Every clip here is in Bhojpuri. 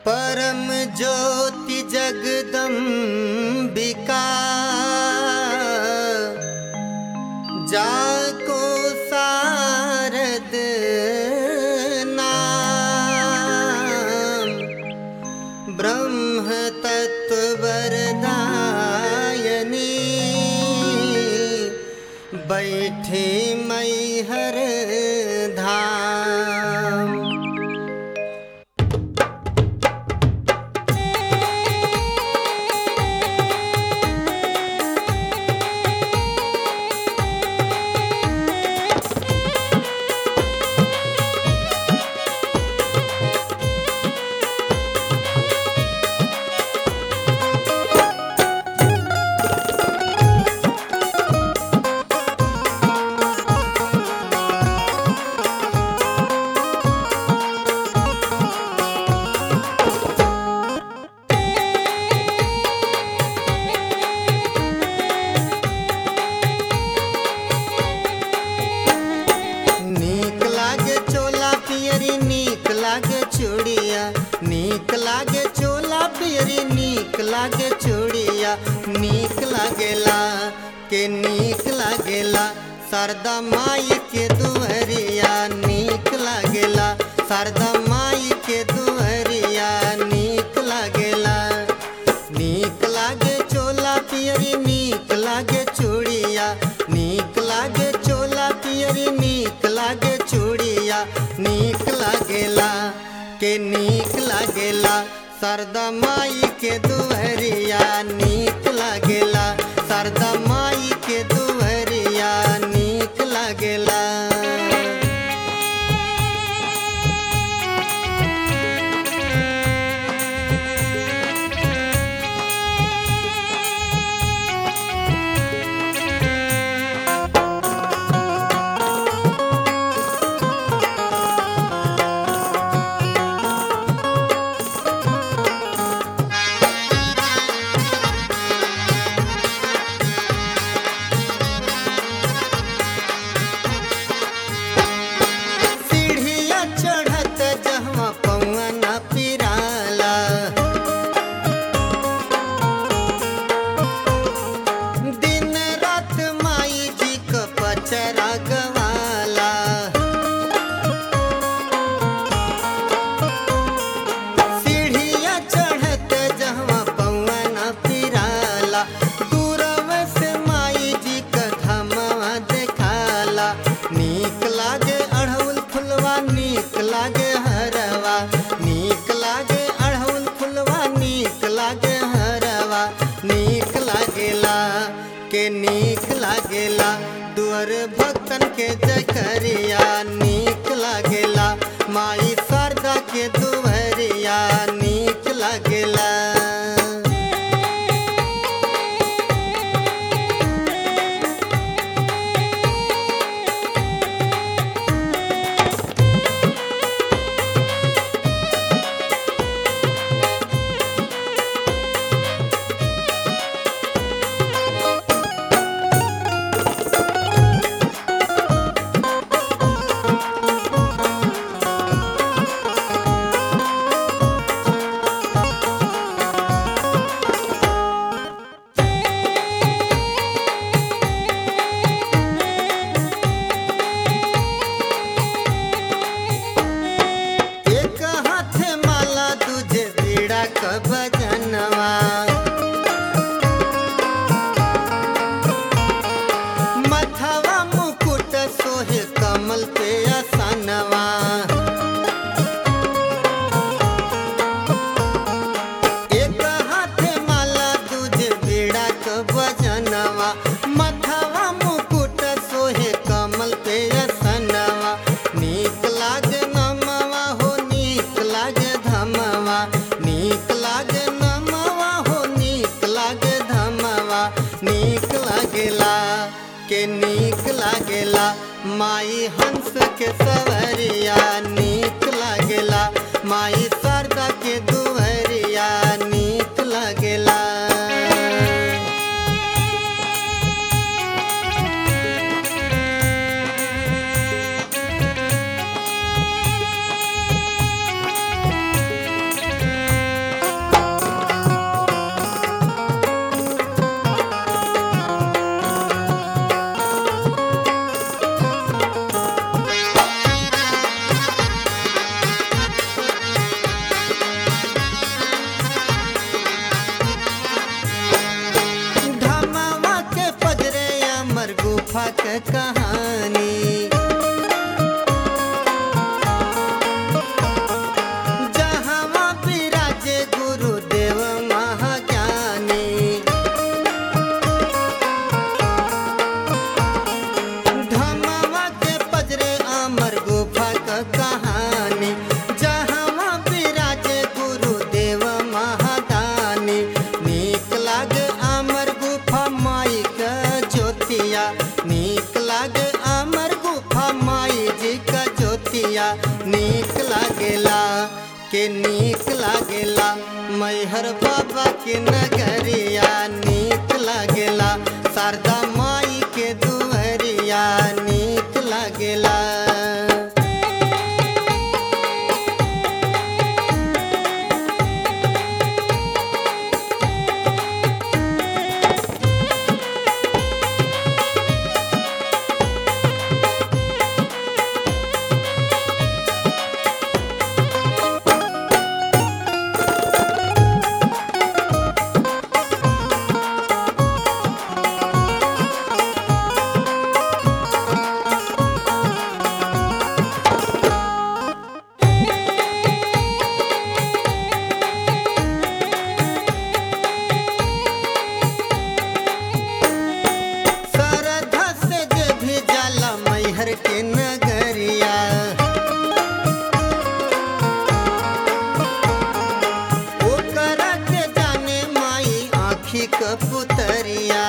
परम ज्योति जगदम्बिका जाको सारद नाम ब्रह्म तत्व वरदायनी बैठे मैहर धाम नीक लागे चोला पियरी नीक लागे चूड़िया नीक लागे चोला पियरी नीक लागे चूड़िया नीक लागेला के नीक लागेला शारदा माई के दुहरिया नीक लागेला शारदा माई के दुहरिया नीक लागेला नीक लागे चोला पियरी नीक लागे चूड़िया नीक लागे चोला पियरी नीक लागे चूड़िया नीक लागेला के नीक लागेला शारदा माई के दुहरिया नीक लागेला शारदा माई के दुहरिया नीक लागेला सीढ़िया चढ़त जहवा पौआ न पिराला दिन रात माई जी क पचरा गवाला सीढ़िया चढ़त जहवा पौआ न पिराला दूरव से माई जी क धमवा देखाला नीक लागे अढ़ौल फुलवा नीक लागे हरवा नीक लागे अढ़ौल फुलवा नीक लागे हरवा नीक लागेला के नीक लागेला दुअर भक्तन के जकरिया नीक लागेला माई शारदा के दुहरिया नीक लागेला एक हाथ माला तुझे बीड़ा क भजनवा मथवा मुकुट सोहे कमल पे आसनवा एक हाथ माला तुझे बीड़ा क भजनवा मथवा मुकुट सोहे कमल पे आसनवा नीक लागे नमवा हो नीक लागे धमवा नीक लागे नमवा हो नीक लागे धमवा नीक लागेला के नीक लागेला माई हंस के सवरिया नीक लागेला माई शारदा के दुहरिया नीक लागेला चूड़िया नीक लागेला के नीक लागेला मैहर बाबा के नगरिया नीक लागेला शारदा माई के दुअरिया नीक लागेला सरधा से जे भी जाला मैहर के नगरिया ओकरा के जाने माई आँखी क पुतरिया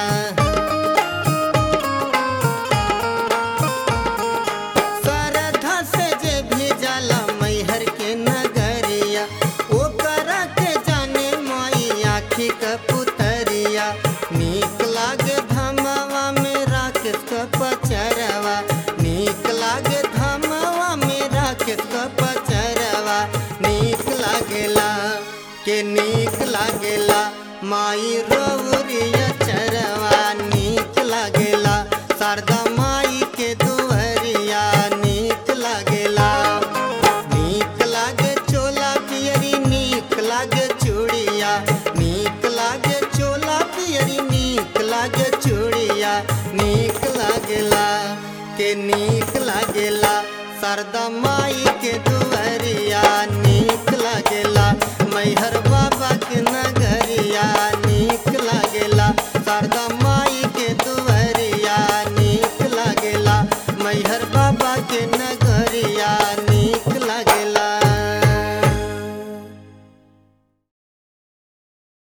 सरधा से जे भी जाला मैहर के नगरिया ओकरा के जाने माई आँखी क पुतरिया नीक लागे धमवा में राकेश क पचरवा नीक लागे धमवा में राकेश क पचरवा नीक लागेला के नीक लागेला माई रौरिया चरवा नीक लागेला शारदा माई के दुअरिया नीक लागेला नीक लागे चोला पियरी नीक लागे चूड़िया नीक लागे चोला पियरी नीक लागे चूड़िया नीक लागेला के नीक लागेला शारदा माई के दुअरिया नीक लागेला मैहर